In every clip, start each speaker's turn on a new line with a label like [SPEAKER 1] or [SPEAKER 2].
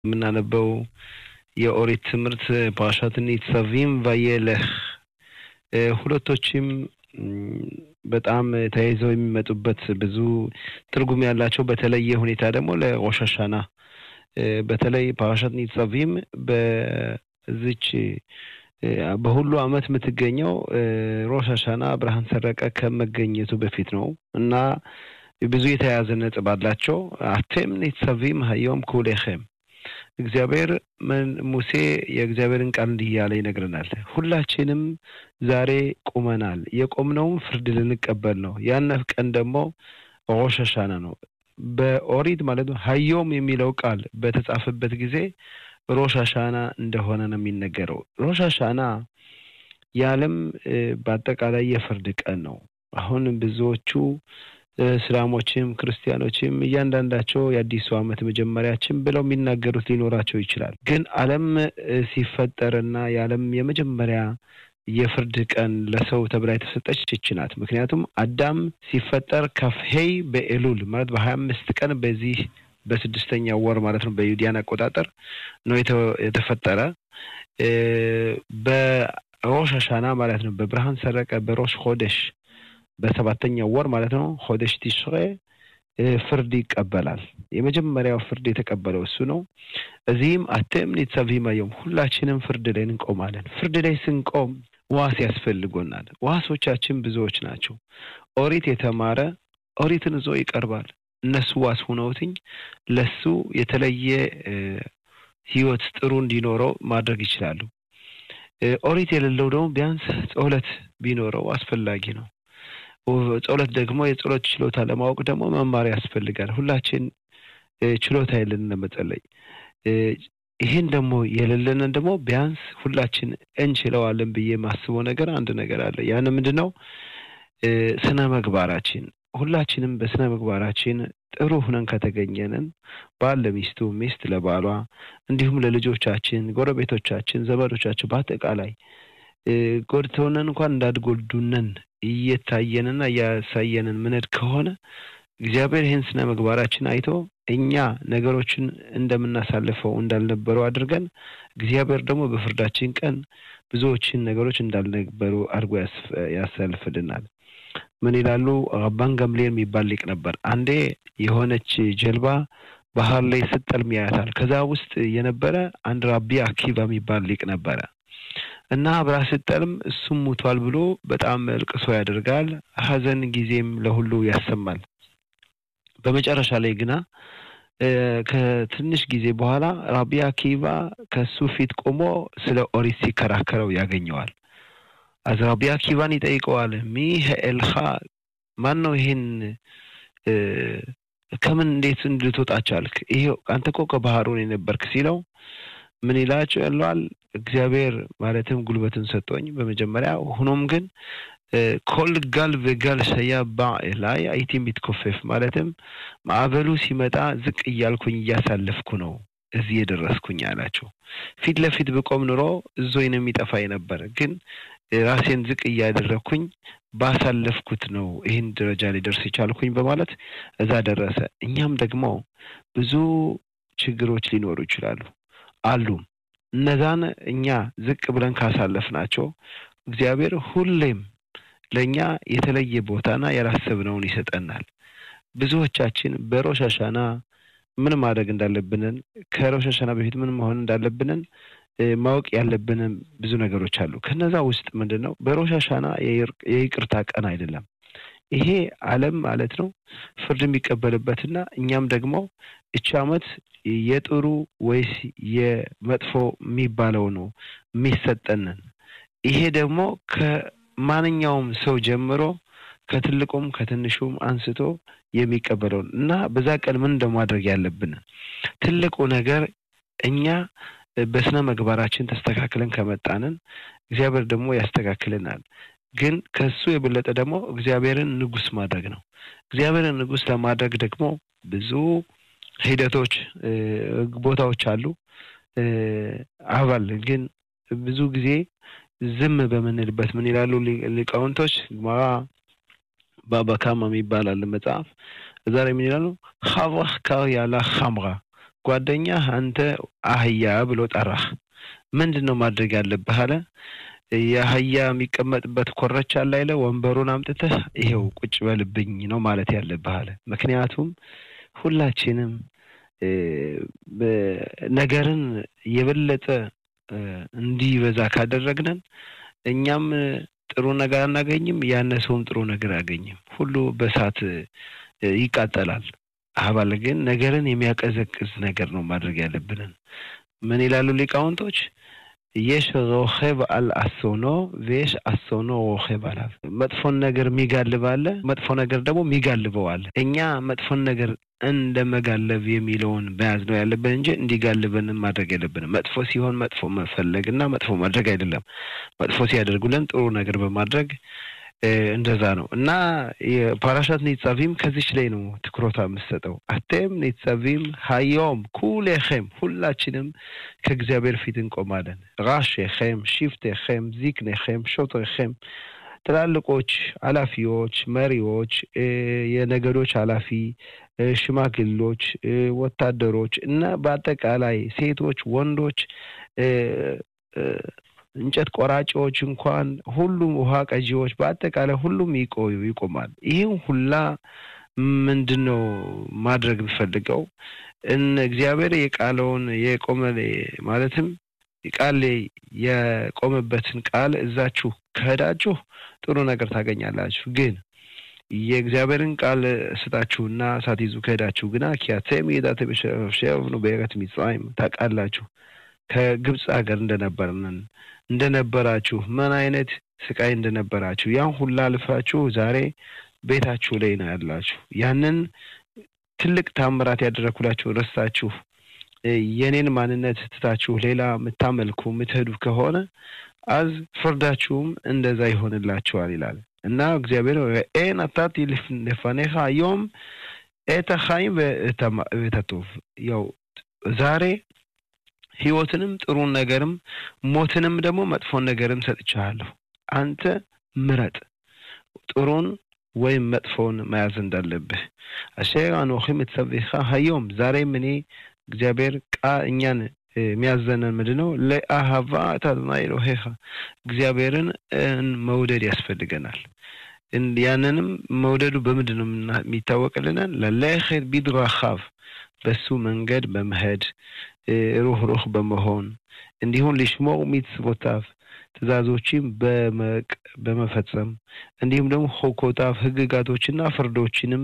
[SPEAKER 1] የምናነበው የኦሪት ትምህርት ፓርሻት ኒትሰቪም ቫየለህ ሁለቶችም በጣም ተያይዘው የሚመጡበት ብዙ ትርጉም ያላቸው በተለየ ሁኔታ ደግሞ ለሮሽ ሀሻና በተለይ ፓርሻት ኒትሰቪም በዚች በሁሉ ዓመት የምትገኘው ሮሽ ሀሻና ብርሃን ሰረቀ ከመገኘቱ በፊት ነው እና ብዙ የተያያዘ ነጥብ አላቸው። አቴም ኒትሰቪም ሀዮም ኩሌኸም እግዚአብሔር ሙሴ የእግዚአብሔርን ቃል እንዲህ እያለ ይነግረናል። ሁላችንም ዛሬ ቁመናል። የቆምነውም ፍርድ ልንቀበል ነው። ያነ ቀን ደግሞ ሮሽ ሀሻና ነው። በኦሪት ማለት ነው ሀዮም የሚለው ቃል በተጻፈበት ጊዜ ሮሽ ሀሻና እንደሆነ ነው የሚነገረው። ሮሽ ሀሻና የዓለም በአጠቃላይ የፍርድ ቀን ነው። አሁን ብዙዎቹ እስላሞችም ክርስቲያኖችም እያንዳንዳቸው የአዲሱ ዓመት መጀመሪያችን ብለው የሚናገሩት ሊኖራቸው ይችላል። ግን ዓለም ሲፈጠርና የዓለም የመጀመሪያ የፍርድ ቀን ለሰው ተብላ የተሰጠች ይች ናት። ምክንያቱም አዳም ሲፈጠር ከፍሄይ በኤሉል ማለት በሀያ አምስት ቀን በዚህ በስድስተኛው ወር ማለት ነው በዩዲያን አቆጣጠር ነው የተፈጠረ በሮሽ ሀሻና ማለት ነው በብርሃን ሰረቀ በሮሽ ሆደሽ በሰባተኛው ወር ማለት ነው ሆደሽ ቲሽሬ ፍርድ ይቀበላል። የመጀመሪያው ፍርድ የተቀበለው እሱ ነው። እዚህም አቴም ኒትሰቪም ዮም ሁላችንም ፍርድ ላይ እንቆማለን። ፍርድ ላይ ስንቆም ዋስ ያስፈልጎናል። ዋሶቻችን ብዙዎች ናቸው። ኦሪት የተማረ ኦሪትን ይዞ ይቀርባል። እነሱ ዋስ ሁነውትኝ ለሱ የተለየ ህይወት ጥሩ እንዲኖረው ማድረግ ይችላሉ። ኦሪት የሌለው ደግሞ ቢያንስ ጸሎት ቢኖረው አስፈላጊ ነው። ጸሎት ደግሞ የጸሎት ችሎታ ለማወቅ ደግሞ መማር ያስፈልጋል። ሁላችን ችሎታ የለንን ለመጸለይ። ይህን ደግሞ የሌለንን ደግሞ ቢያንስ ሁላችን እንችለዋለን ብዬ የማስበው ነገር አንድ ነገር አለ። ያን ምንድን ነው? ስነ ምግባራችን ሁላችንም በስነ ምግባራችን ጥሩ ሁነን ከተገኘንን ባል ለሚስቱ፣ ሚስት ለባሏ፣ እንዲሁም ለልጆቻችን፣ ጎረቤቶቻችን፣ ዘመዶቻችን በአጠቃላይ ጎድተውነን እንኳን እንዳትጎዱነን እየታየንና እያሳየንን ምንድ ከሆነ እግዚአብሔር ይህን ስነ ምግባራችን አይቶ እኛ ነገሮችን እንደምናሳልፈው እንዳልነበሩ አድርገን እግዚአብሔር ደግሞ በፍርዳችን ቀን ብዙዎችን ነገሮች እንዳልነበሩ አድርጎ ያሳልፍልናል። ምን ይላሉ? ረባን ገምሌል የሚባል ሊቅ ነበር። አንዴ የሆነች ጀልባ ባህር ላይ ስትጠልም ያያታል። ከዛ ውስጥ የነበረ አንድ ራቢ አኪባ የሚባል ሊቅ ነበረ እና አብራ ስትጠልም እሱም ሙቷል ብሎ በጣም እልቅሶ ያደርጋል። ሀዘን ጊዜም ለሁሉ ያሰማል። በመጨረሻ ላይ ግና ከትንሽ ጊዜ በኋላ ራቢ አኪባ ከሱ ፊት ቆሞ ስለ ኦሪት ሲከራከረው ያገኘዋል። አዝ ራቢ አኪባን ይጠይቀዋል። ሚህ ኤልኻ ማን ነው ይሄን ከምን እንዴት ልትወጣ ቻልክ? ይሄው አንተ እኮ ከባህሩን የነበርክ ሲለው ምን ይላቸው ያለዋል እግዚአብሔር ማለትም ጉልበትን ሰጠኝ በመጀመሪያ ሆኖም ግን ኮል ጋል በጋል ሸያ ባ ላይ አይቲ የሚትኮፈፍ ማለትም ማዕበሉ ሲመጣ ዝቅ እያልኩኝ እያሳለፍኩ ነው እዚህ የደረስኩኝ አላቸው። ፊት ለፊት ብቆም ኑሮ እዞኝ ነው የሚጠፋኝ ነበር፣ ግን ራሴን ዝቅ እያደረግኩኝ ባሳለፍኩት ነው ይህን ደረጃ ላይ ደርስ የቻልኩኝ በማለት እዛ ደረሰ። እኛም ደግሞ ብዙ ችግሮች ሊኖሩ ይችላሉ አሉ። እነዛን እኛ ዝቅ ብለን ካሳለፍናቸው እግዚአብሔር ሁሌም ለእኛ የተለየ ቦታና ያላሰብነውን ይሰጠናል። ብዙዎቻችን በሮሽ ሀሻና ምን ማድረግ እንዳለብንን ከሮሽ ሀሻና በፊት ምን መሆን እንዳለብንን ማወቅ ያለብንን ብዙ ነገሮች አሉ። ከነዛ ውስጥ ምንድን ነው በሮሽ ሀሻና የይቅርታ ቀን አይደለም። ይሄ ዓለም ማለት ነው ፍርድ የሚቀበልበትና እኛም ደግሞ እቺ ዓመት የጥሩ ወይስ የመጥፎ የሚባለው ነው የሚሰጠንን። ይሄ ደግሞ ከማንኛውም ሰው ጀምሮ ከትልቁም ከትንሹም አንስቶ የሚቀበለውን እና በዛ ቀን ምን እንደማድረግ ያለብን ትልቁ ነገር እኛ በስነ ምግባራችን ተስተካክለን ከመጣንን እግዚአብሔር ደግሞ ያስተካክልናል። ግን ከሱ የበለጠ ደግሞ እግዚአብሔርን ንጉስ ማድረግ ነው። እግዚአብሔርን ንጉስ ለማድረግ ደግሞ ብዙ ሂደቶች፣ ቦታዎች አሉ። አባል ግን ብዙ ጊዜ ዝም በምንልበት ምን ይላሉ ሊቃውንቶች? ግማራ ባባካማ የሚባል አለ መጽሐፍ። እዛ ላይ ምን ይላሉ? ሀብራህ ካር ያላ ሀምራ ጓደኛህ አንተ አህያ ብሎ ጠራህ። ምንድን ነው ማድረግ ያለብህ አለ። የአህያ የሚቀመጥበት ኮረቻ ላይ ለ ወንበሩን አምጥተህ ይሄው ቁጭ በልብኝ ነው ማለት ያለብህ አለ። ምክንያቱም ሁላችንም ነገርን የበለጠ እንዲበዛ ካደረግነን እኛም ጥሩ ነገር አናገኝም፣ ያነ ሰውም ጥሩ ነገር አያገኝም። ሁሉ በእሳት ይቃጠላል። አባል ግን ነገርን የሚያቀዘቅዝ ነገር ነው ማድረግ ያለብንን። ምን ይላሉ ሊቃውንቶች? የሽ ሮኼብ አል አሶኖ ቬሽ አሶኖ ሮኼብ አላል። መጥፎን ነገር የሚጋልብ አለ፣ መጥፎ ነገር ደግሞ የሚጋልበው አለ። እኛ መጥፎን ነገር እንደ መጋለብ የሚለውን መያዝ ነው ያለብን እንጂ እንዲጋልበንም ማድረግ የለብንም። መጥፎ ሲሆን መጥፎ መፈለግ እና መጥፎ ማድረግ አይደለም። መጥፎ ሲያደርጉልን ጥሩ ነገር በማድረግ እንደዛ ነው እና የፓራሻት ኒጻቪም ከዚች ላይ ነው ትኩረታ የምሰጠው። አቴም ኒጻቪም ሀዮም ኩሌኸም ሁላችንም ከእግዚአብሔር ፊት እንቆማለን። ራሼኸም፣ ሽፍቴኸም፣ ዚክኔኸም፣ ሾትሬኸም ትላልቆች፣ ኃላፊዎች፣ መሪዎች፣ የነገዶች ኃላፊ፣ ሽማግሌዎች፣ ወታደሮች እና በአጠቃላይ ሴቶች፣ ወንዶች እንጨት ቆራጮች እንኳን ሁሉም ውሃ ቀጂዎች በአጠቃላይ ሁሉም ይቆዩ ይቆማል። ይህም ሁላ ምንድን ነው ማድረግ የምፈልገው እግዚአብሔር የቃለውን የቆመ ማለትም ቃል የቆመበትን ቃል እዛችሁ ከሄዳችሁ ጥሩ ነገር ታገኛላችሁ። ግን የእግዚአብሔርን ቃል ስጣችሁና ሳትይዙ ከሄዳችሁ ግና ኪያቴም የዳተሸፍሸፍኑ በኤረት ሚጽራይም ታውቃላችሁ ከግብፅ ሀገር እንደነበርንን እንደነበራችሁ ምን አይነት ስቃይ እንደነበራችሁ ያን ሁላ አልፋችሁ ዛሬ ቤታችሁ ላይ ነው ያላችሁ። ያንን ትልቅ ታምራት ያደረኩላችሁ ረስታችሁ የኔን ማንነት ትታችሁ ሌላ የምታመልኩ የምትሄዱ ከሆነ አዝ ፍርዳችሁም እንደዛ ይሆንላችኋል ይላል እና እግዚአብሔር ኤን አታት ለፋኔኻ ዮም ኤተ ኻይም ወተቶቭ ያው ዛሬ ህይወትንም ጥሩን ነገርም ሞትንም ደግሞ መጥፎን ነገርም ሰጥቻለሁ። አንተ ምረጥ ጥሩን ወይም መጥፎውን መያዝ እንዳለብህ። አሸር አኖኺ ምትሰብኻ ሀዮም ዛሬም እኔ እግዚአብሔር ቃ እኛን የሚያዘነን ምንድን ነው? ለአሃቫ ታድናይ ኤሎሄኻ እግዚአብሔርን መውደድ ያስፈልገናል። ያንንም መውደዱ በምንድን ነው የሚታወቅልናል? ለለኸት ቢድራኻቭ በሱ መንገድ በመሄድ ሩህ ሩህ በመሆን እንዲሁም ሊሽሞር ሚትስቦታፍ ትእዛዞችን በመፈጸም እንዲሁም ደግሞ ሆኮታፍ ህግጋቶችና ፍርዶችንም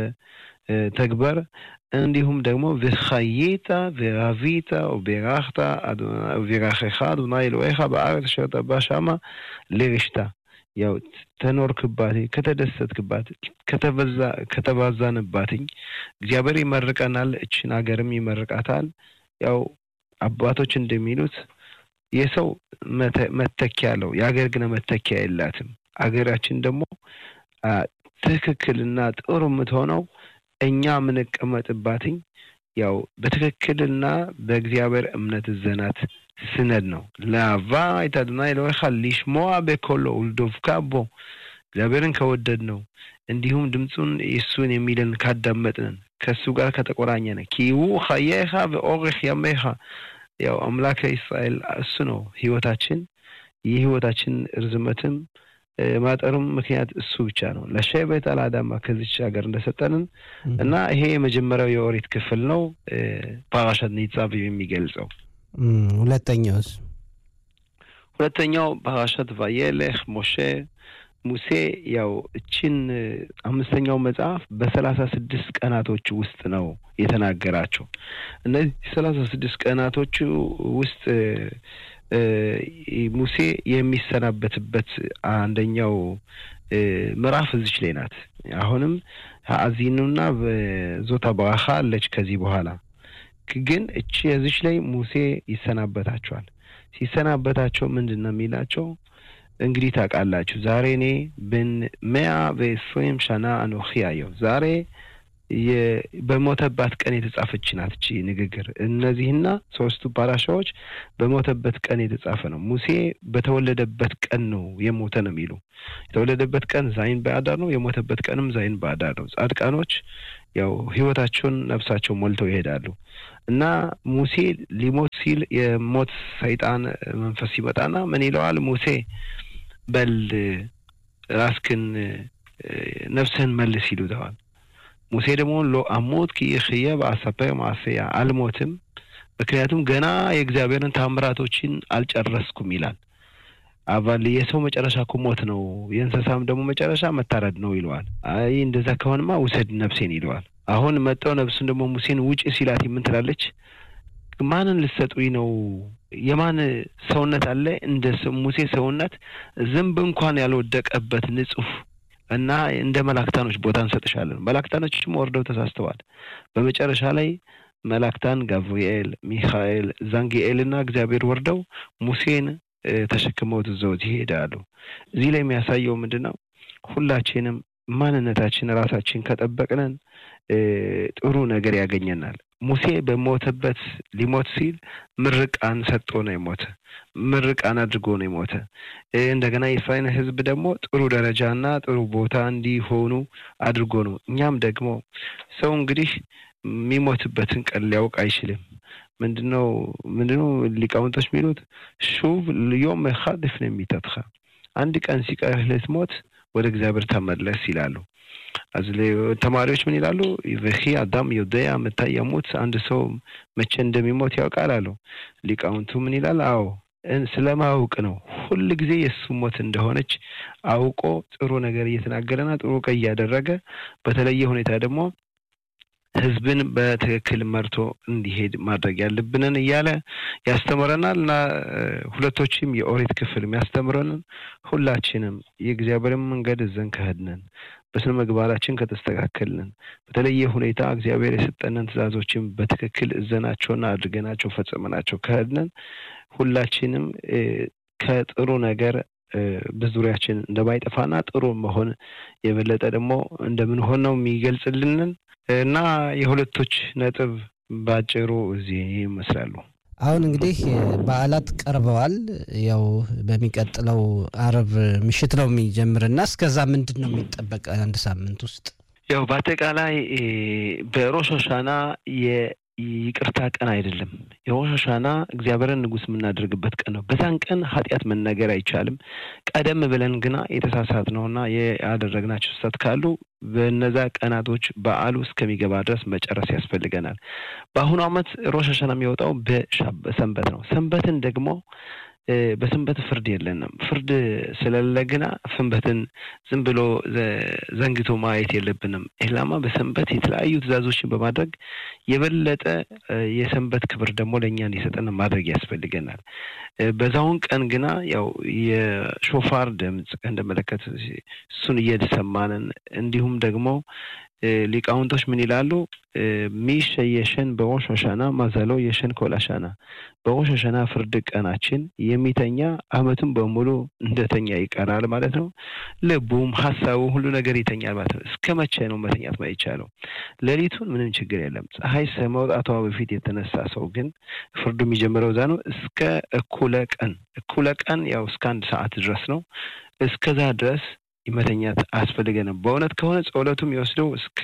[SPEAKER 1] በመተግበር እንዲሁም ደግሞ וחייתה ורבית וברכת וברכך אדוני אלוהיך בארץ אשר אתה בא שמה לרשתה ያው ተኖርክባት ከተደሰትክባት ከተባዛንባትኝ እግዚአብሔር ይመርቀናል። እችን ሀገርም ይመርቃታል። ያው አባቶች እንደሚሉት የሰው መተኪያ አለው፣ የሀገር ግን መተኪያ የላትም። አገራችን ደግሞ ትክክልና ጥሩ የምትሆነው እኛ የምንቀመጥባትኝ ያው በትክክልና በእግዚአብሔር እምነት ዘናት ስነድ ነው። ለአቫ ይታድና ይለወኻ ሊሽሞዋ በኮሎ ውልዶፍካ ቦ እግዚአብሔርን ከወደድ ነው እንዲሁም ድምፁን የሱን የሚለን ካዳመጥንን ከእሱ ጋር ከተቆራኘነ ኪው ኸየኻ በኦርኽ ያሜኻ ያው አምላከ እስራኤል እሱ ነው ህይወታችን። የህይወታችን እርዝመትም ማጠሩም ምክንያት እሱ ብቻ ነው። ለሸቤት አልአዳማ ከዚች ሀገር እንደሰጠንን እና ይሄ የመጀመሪያው የኦሪት ክፍል ነው ፓራሻት ኒጻብ የሚገልጸው።
[SPEAKER 2] ሁለተኛውስ?
[SPEAKER 1] ሁለተኛው ፓራሻት ቫየሌህ ሞሼ ሙሴ ያው እችን አምስተኛው መጽሐፍ በሰላሳ ስድስት ቀናቶች ውስጥ ነው የተናገራቸው። እነዚህ ሰላሳ ስድስት ቀናቶቹ ውስጥ ሙሴ የሚሰናበትበት አንደኛው ምዕራፍ እዚች ላይ ናት። አሁንም አዚኑና ዞታ በራኻ አለች። ከዚህ በኋላ ግን እቺ እዚች ላይ ሙሴ ይሰናበታቸዋል። ሲሰናበታቸው ምንድን ነው የሚላቸው? እንግዲህ ታውቃላችሁ ዛሬ እኔ ብን መያ በስሬም ሸና አኖኺ አየሁ። ዛሬ በሞተባት ቀን የተጻፈች ናት እቺ ንግግር። እነዚህና ሶስቱ ፓራሻዎች በሞተበት ቀን የተጻፈ ነው። ሙሴ በተወለደበት ቀን ነው የሞተ ነው የሚሉ የተወለደበት ቀን ዛይን በአዳር ነው፣ የሞተበት ቀንም ዛይን በአዳር ነው። ጻድቃኖች ያው ህይወታቸውን ነፍሳቸው ሞልተው ይሄዳሉ እና ሙሴ ሊሞት ሲል የሞት ሰይጣን መንፈስ ሲመጣና ምን ይለዋል? ሙሴ በል ራስክን ነፍስህን መልስ ይሉተዋል። ሙሴ ደግሞ ሎ አሞት ክይኽየ በአሰፐር ማሰያ አልሞትም፣ ምክንያቱም ገና የእግዚአብሔርን ታምራቶችን አልጨረስኩም ይላል። አባል የሰው መጨረሻ እኮ ሞት ነው፣ የእንስሳም ደግሞ መጨረሻ መታረድ ነው ይለዋል። አይ እንደዛ ከሆንማ ውሰድ ነፍሴን ይለዋል። አሁን መጠው ነፍሱን ደግሞ ሙሴን ውጭ ሲላት ምን ትላለች? ማንን ልትሰጡኝ ነው? የማን ሰውነት አለ እንደ ሙሴ ሰውነት ዝንብ እንኳን ያልወደቀበት ንጹሕ እና እንደ መላክታኖች ቦታ እንሰጥሻለን። መላክታኖችም ወርደው ተሳስተዋል። በመጨረሻ ላይ መላክታን ጋብርኤል፣ ሚካኤል፣ ዛንጊኤል እና እግዚአብሔር ወርደው ሙሴን ተሸክመውት ይዘውት ይሄዳሉ። እዚህ ላይ የሚያሳየው ምንድን ነው? ሁላችንም ማንነታችን ራሳችን ከጠበቅነን ጥሩ ነገር ያገኘናል። ሙሴ በሞተበት ሊሞት ሲል ምርቃን ሰጥቶ ነው የሞተ። ምርቃን አድርጎ ነው የሞተ። እንደገና የእስራኤል ሕዝብ ደግሞ ጥሩ ደረጃና ጥሩ ቦታ እንዲሆኑ አድርጎ ነው። እኛም ደግሞ ሰው እንግዲህ የሚሞትበትን ቀን ሊያውቅ አይችልም። ምንድነው ምንድነው ሊቃውንቶች የሚሉት ሹቭ ዮም ኻድ ፍነ ሚተትኻ አንድ ቀን ሲቀርህ ልትሞት ወደ እግዚአብሔር ተመለስ ይላሉ። ተማሪዎች ምን ይላሉ? ቨኺ አዳም ዮደያ መታ የሙት አንድ ሰው መቼ እንደሚሞት ያውቃል አሉ። ሊቃውንቱ ምን ይላል? አዎ ስለማወቅ ነው። ሁል ጊዜ የእሱ ሞት እንደሆነች አውቆ ጥሩ ነገር እየተናገረና ጥሩ ቀ እያደረገ በተለየ ሁኔታ ደግሞ ህዝብን በትክክል መርቶ እንዲሄድ ማድረግ ያለብንን እያለ ያስተምረናል እና ሁለቶችም የኦሪት ክፍል የሚያስተምረንን ሁላችንም የእግዚአብሔርን መንገድ እዘን ከሄድንን በስነ ምግባራችን ከተስተካከልን በተለየ ሁኔታ እግዚአብሔር የሰጠንን ትእዛዞችን በትክክል እዘናቸውና አድርገናቸው ፈጽመናቸው ከሄድንን ሁላችንም ከጥሩ ነገር በዙሪያችን እንደማይጠፋና ጥሩ መሆን የበለጠ ደግሞ እንደምንሆን ነው የሚገልጽልንን እና የሁለቶች ነጥብ ባጭሩ እዚህ ይመስላሉ።
[SPEAKER 2] አሁን እንግዲህ በዓላት ቀርበዋል። ያው በሚቀጥለው አርብ ምሽት ነው የሚጀምርና እስከዛ ምንድን ነው የሚጠበቅ አንድ ሳምንት ውስጥ?
[SPEAKER 1] ያው በአጠቃላይ በሮሽ ሆሻና ይቅርታ ቀን አይደለም። የሮሽ ሆሻና እግዚአብሔርን ንጉሥ የምናደርግበት ቀን ነው። በዛን ቀን ኃጢአት መናገር አይቻልም። ቀደም ብለን ግና የተሳሳት ነውና ያደረግናቸው ስህተት ካሉ በነዛ ቀናቶች በዓሉ እስከሚገባ ድረስ መጨረስ ያስፈልገናል። በአሁኑ ዓመት ሮሽ ሆሻና የሚወጣው በሰንበት ነው። ሰንበትን ደግሞ በሰንበት ፍርድ የለንም። ፍርድ ስለሌለ ግና ሰንበትን ዝም ብሎ ዘንግቶ ማየት የለብንም። ኢላማ በሰንበት የተለያዩ ትእዛዞችን በማድረግ የበለጠ የሰንበት ክብር ደግሞ ለእኛ እንዲሰጠን ማድረግ ያስፈልገናል። በዛውን ቀን ግና ያው የሾፋር ድምፅ እንደመለከት እሱን እየሰማንን እንዲሁም ደግሞ ሊቃውንቶች ምን ይላሉ? ሚሸ የሸን በሮሽ ሆሻና ማዘሎ የሸን ኮላሻና በሮሽ ሆሻና ፍርድ ቀናችን የሚተኛ ዓመቱን በሙሉ እንደተኛ ይቀራል ማለት ነው። ልቡም ሀሳቡ ሁሉ ነገር ይተኛል ማለት ነው። እስከ መቼ ነው መተኛት ማይቻለው? ሌሊቱን ምንም ችግር የለም። ፀሐይ ከመውጣቷ በፊት የተነሳ ሰው ግን ፍርዱ የሚጀምረው እዛ ነው። እስከ እኩለ ቀን እኩለ ቀን ያው እስከ አንድ ሰዓት ድረስ ነው። እስከዛ ድረስ መተኛት አያስፈልገንም። በእውነት ከሆነ ጸሎቱም የወስደው እስከ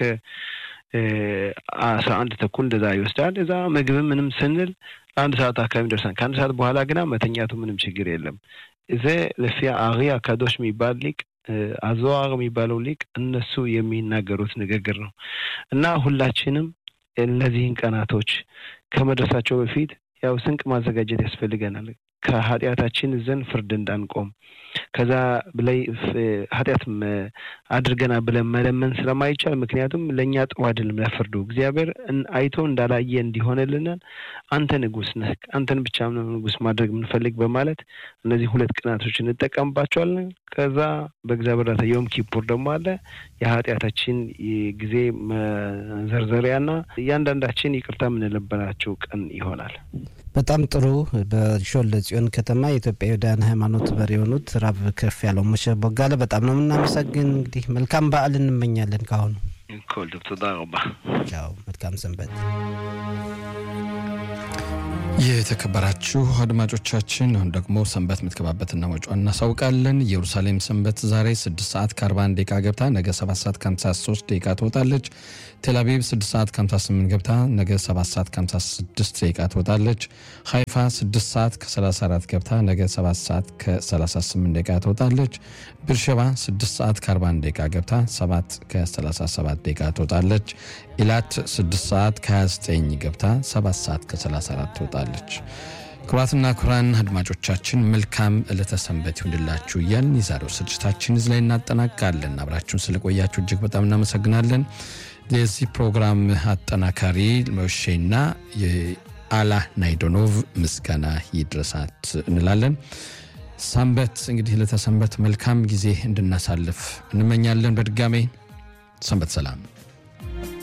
[SPEAKER 1] አስራ አንድ ተኩል እንደዛ ይወስዳል። እዛ ምግብ ምንም ስንል አንድ ሰዓት አካባቢ ደርሰን ከአንድ ሰዓት በኋላ ግና መተኛቱ ምንም ችግር የለም። እዚ ለፊያ አሪ አካዶሽ የሚባል ሊቅ አዘዋር የሚባለው ሊቅ እነሱ የሚናገሩት ንግግር ነው እና ሁላችንም እነዚህን ቀናቶች ከመድረሳቸው በፊት ያው ስንቅ ማዘጋጀት ያስፈልገናል። ከኃጢአታችን ዘንድ ፍርድ እንዳንቆም ከዛ ብላይ ኃጢአት አድርገና ብለን መለመን ስለማይቻል፣ ምክንያቱም ለእኛ ጥሩ አይደለም ለፍርዱ እግዚአብሔር አይቶ እንዳላየ እንዲሆንልናል አንተ ንጉሥ ነህ፣ አንተን ብቻ ነው ንጉሥ ማድረግ የምንፈልግ በማለት እነዚህ ሁለት ቀናቶች እንጠቀምባቸዋለን። ከዛ በእግዚአብሔር ራታ ዮም ኪፑር ደግሞ አለ የኃጢአታችን ጊዜ መዘርዘሪያና እያንዳንዳችን ይቅርታ የምንለበናቸው ቀን ይሆናል።
[SPEAKER 2] በጣም ጥሩ። በሾለ ጽዮን ከተማ የኢትዮጵያ ዩዳያን ሃይማኖት መሪ የሆኑት ራብ ከፍ ያለው ሙሼ ቦጋለ በጣም ነው የምናመሰግን። እንግዲህ መልካም በዓል እንመኛለን ካሁኑ
[SPEAKER 1] כל טוב, תודה רבה.
[SPEAKER 2] ቻው፣ መልካም ሰንበት።
[SPEAKER 3] የተከበራችሁ አድማጮቻችን አሁን ደግሞ ሰንበት የምትገባበትና ወጪዋን እናሳውቃለን። ኢየሩሳሌም ሰንበት ዛሬ 6 ሰዓት ከ41 ደቂቃ ገብታ ነገ 7 ሰዓት ከ53 ደቂቃ ትወጣለች። ቴልአቪቭ 6 ሰዓት ከ58 ገብታ ነገ 7 ሰዓት ከ56 ደቂቃ ትወጣለች። ሀይፋ 6 ሰዓት ከ34 ገብታ ነገ 7 ሰዓት ከ38 ደቂቃ ትወጣለች። ብርሸባ 6 ሰዓት ከ41 ደቂቃ ገብታ 7 ከ37 ደቂቃ ትወጣለች። ኢላት 6 ሰዓት ከ29 ገብታ 7 ሰዓት ከ34 ትወጣለች። ክቡራትና ክቡራን አድማጮቻችን መልካም ዕለተ ሰንበት ይሁንላችሁ እያልን የዛሬው ስርጭታችን እዚህ ላይ እናጠናቅቃለን። አብራችሁን ስለቆያችሁ እጅግ በጣም እናመሰግናለን። የዚህ ፕሮግራም አጠናካሪ ሞሼና የአላ ናይዶኖቭ ምስጋና ይድረሳት እንላለን። ሰንበት እንግዲህ ለተሰንበት መልካም ጊዜ እንድናሳልፍ እንመኛለን። በድጋሜ ሰንበት ሰላም